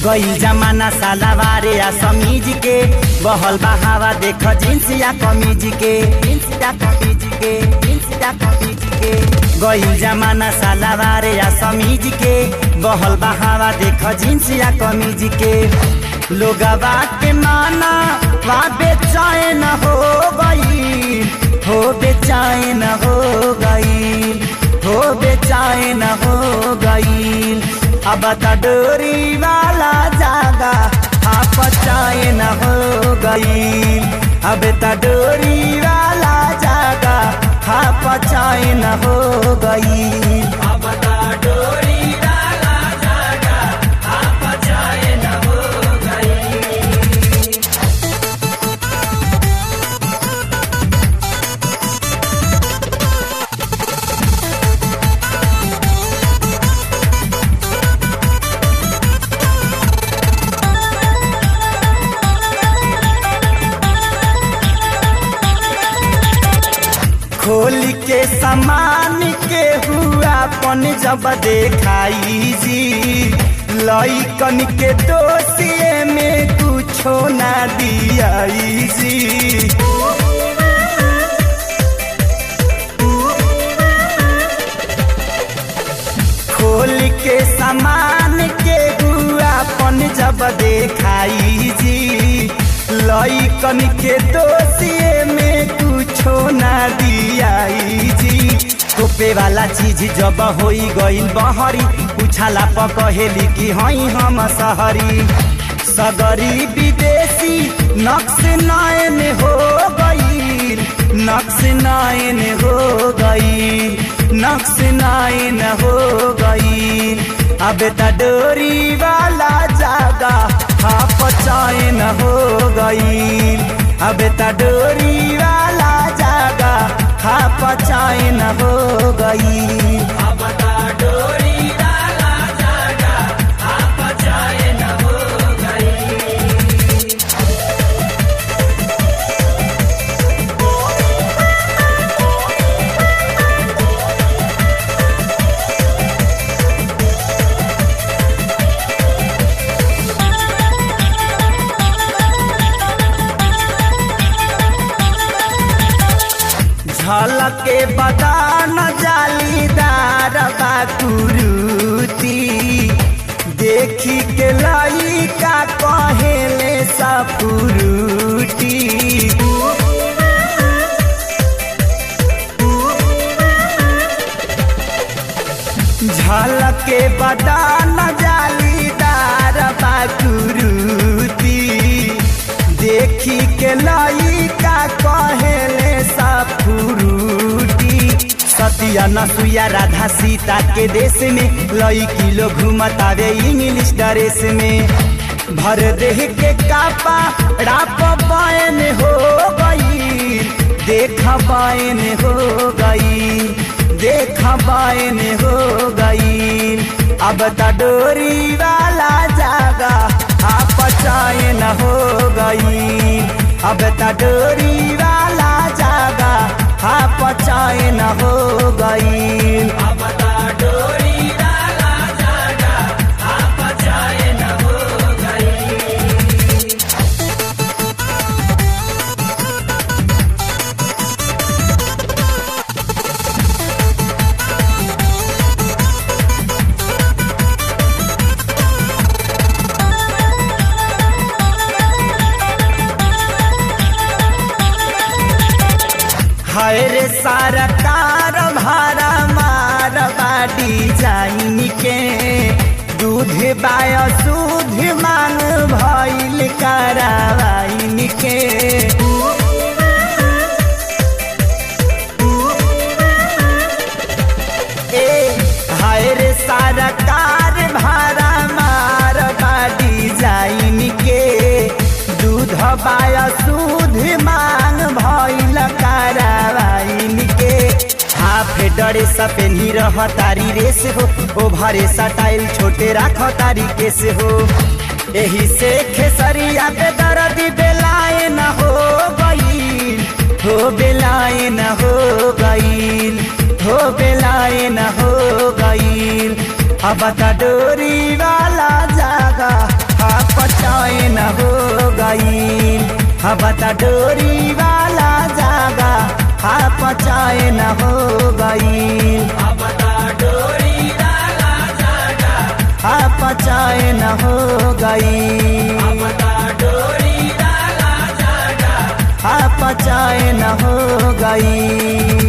गई जमाना सालावारे या समीज के बहल बहावा देख जींस या कमीज के जींस या कमीज के जींस या कमीज के गई जमाना सालावारे या समीज के बहल बहावा देख जींस या कमीज के लोगवा के माना वा बेचैन हो गई हो बेचैन हो गई हो बेचैन हो गई अब त डोरी वाला जागा आप चैन हो गई अब त डोरी वाला जागा आप चैन हो गई अब त डोरी वाला जागा आप चैन हो गई खोल के समान के हुआ पन जब देखाई जी लइकन के दोषिए में कुछो ना दियाई जी खोल के समान के हुआ पन जब देखाई जी लइकन के दोषिए में कुछो ना दियाई जी टोपे वाला चीज जब होई गईल बहरी उछाला पकहेली कि हई हम सहरी सगरी विदेशी नक्श नयन हो गई नक्श नयन हो गई नक्श नयन हो गई अब त डोरी वाला जागा हाफ चैन हो गई अब त डोरी वाला जागा हाफ चैन हो गई अब त डोरी वाला जागा हाफ चैन हो गई झलके बदान जालीदार बाकुरुती देखी के लइका कहेले सपुरुटी झलके बदान जालीदार बाकुरुती देखी के लइका कहेले सपुरुटी सतिया नसुया राधा सीता के देश में लइकी लोग घूमतावे इंग्लिश ड्रेस में भर देह के कापा राप बायन हो गई देख बायन हो गई देख बायन हो गई अब त डोरी वाला जागा आप चैन हो गई अब त डोरी वाला जागा आप चैन हो गई अब त डोरी वाला जागा आप चैन हो गई हाय रे सरकार भारा मार बाटी जाइन के दूध बाय सूध मांग भइल करावाइन के ए हाय रे सरकार भारा मार बाटी जाइन के दूध बाय सूध मांग भइल करावाइन के हाफ डरे सपेनी रह तारी रेस हो ओ भरे सटाइल छोटे राख तारी केस हो एही से खेसरिया पे दर्द बेलाए न हो गई हो बेलाए न हो गई हो बेलाए न हो गई अब त डोरी वाला जागा पचैन हो गई अब त डोरी वाला जागा हा पचैन हो गई हा पचैन हो गई हा पचैन हो गई